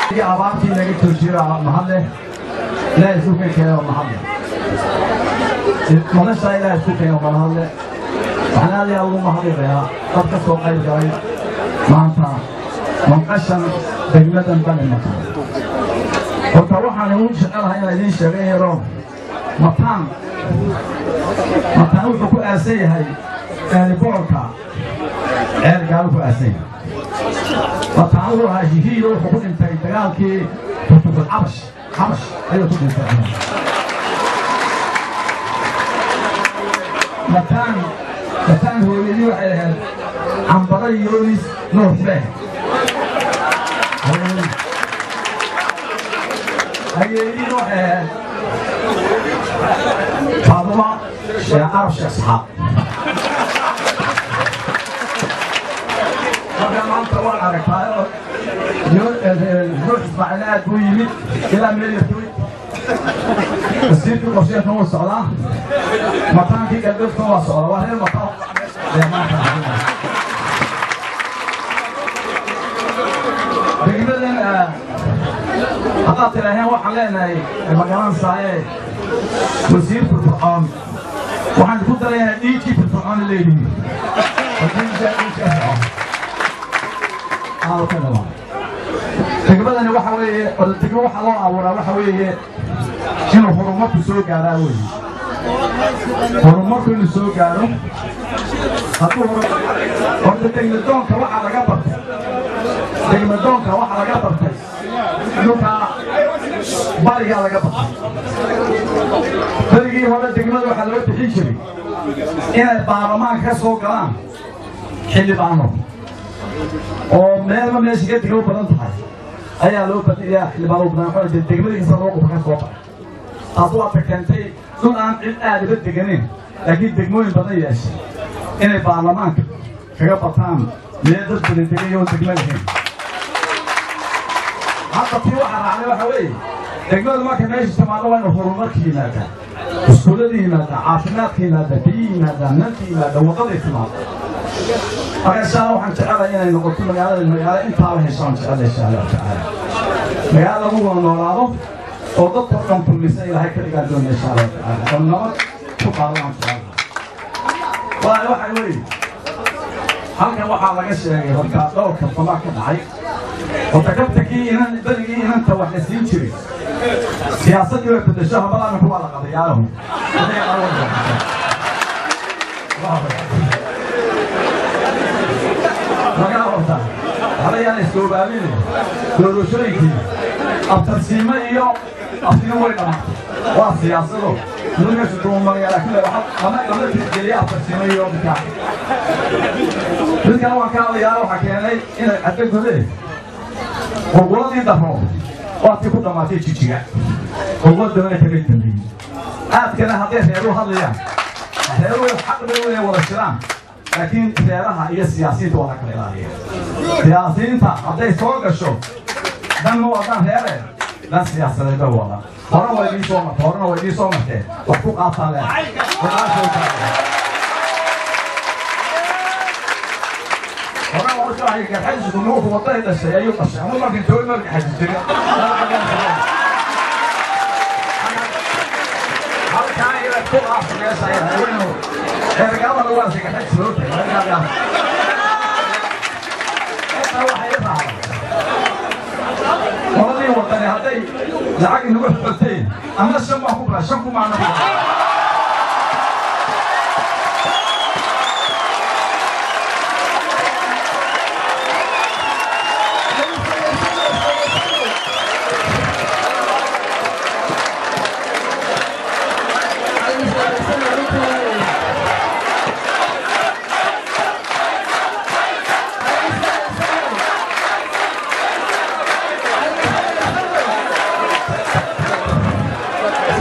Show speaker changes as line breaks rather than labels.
abaartii laga joojiyo mahadle ilaahay isu kenkeeno mahadle nolosha ilaahay isku keeno mahadle waxaan aad iyo aad ugu mahadinayaa dad ka soo qayb galay maanta manqashan degmadan bani mataan horta waxaan igu jecelahay inaan idiin sheega yaro mataan mataan wuxuu ku aasan yahay boorka ceergaalu ku aasan yahay mataan wuxuu ahaa hihiido wuxuu ku dhintay dagaalkii tutugul cabash cabash ayuu ku dhintay mataan mataan hooyadii waxay ahayd cambara yoonis noorfee hayeedii waxay ahayd faaduma sheekh carab sheekh saxaab marka maanta waan aragtaa ruux ismaaciil aad buu yimid ilaa meel yartooy wasiirkii qorsheedka wuu socdaa mataankii galbeedka waa socda waa reer mataan degmadan haddaad tidhaaheen waxaan leenahay magaranaysaayee wasiir firfircoon waxaan ku darayaa dhiigkii firfircoon leedihiin degmadani waxa weeye degmo waxa loo abuuraa waxa weeye inuu horumarku soo gaaraa weeye horumarku inuu soo gaaro hadduu horta degmadoonka waxa laga bartay degmadoonka waxa laga bartay dhulka barigaa laga bartay berigii hore degmada waxaa loo bixin jiray inay baarlamaanka ka soo galaan xildhibaano oo meelma meesha ka degmo badan tahay ayaa loo badiyaa xildhibaano badan waxaa degmadii kasta loo quba ka soo baxay taas waata keentay dhul aan cid aad uga deganin laakiin degmooyin badan yeeshay inay baarlamaanka kaga bataan meel dad badan degan yoon degmo lahayn hadda tii waxaa raacday waxa weeye degmadu marka meesha timaado waa inu horumarka yimaadaa iskuullada yimaadaa caafimaadka yimaadaa biyi yimaadaa nalka yimaadaa waddaday timaado marka insha allah waxaan jecelahay inay noqoto magaalada magaalo intaaba heshaan jecela insha allahu tacaala magaalo lagu wada noolaado oo dadka dhan kulmisa ilaahay ka dhigaa doona insha allahu tacaala oo nabad ku qaadaan jecelahay waayo waxa weeye halkan waxaa laga sheegay horta dhowrka famaa ka dhacay horta kabtakii inan berigii inanta wax la siin jiray siyaasaddii way bedesho habalaana kuwaa la qadayaalahu lagaa horta halayaan iskoobaabine doorashooyinkii abtarsiimo iyo aftiino way dhamaatay waa siyaasado nimankaasi duumagaya laakiin lama lama tixgeliya abtarsiimo iyo midkaa midkana waan ka hadlayaa waxaa keenay inay cadda godee qurquladii daro waatii ku dhammaatay jijiga qurquladana kaga dambeeyey aadkana hadday reeru hadlayaan reeru xaq bay inay wada jiraan laakiin reeraha iyo siyaasiyiinta waa la kala ilaaliya siyaasiyiinta hadday soo gasho dan ma wadaan reere dan siyaasadeed bay wadaan hore waa idiin soo martay horena waa idiin soo martee wax ku qaataa le hore waa ushahay garxaysiku nuuku wadday dhashay ayuu dhashay ama markan joogi marka xaji jira halkaa ila ku qaasa meesha ayaweynu ergabada waa sigaxaj soo tagay qoladii wadani hadday lacag inagu xogteen ama shan baan ku baa shan kumaana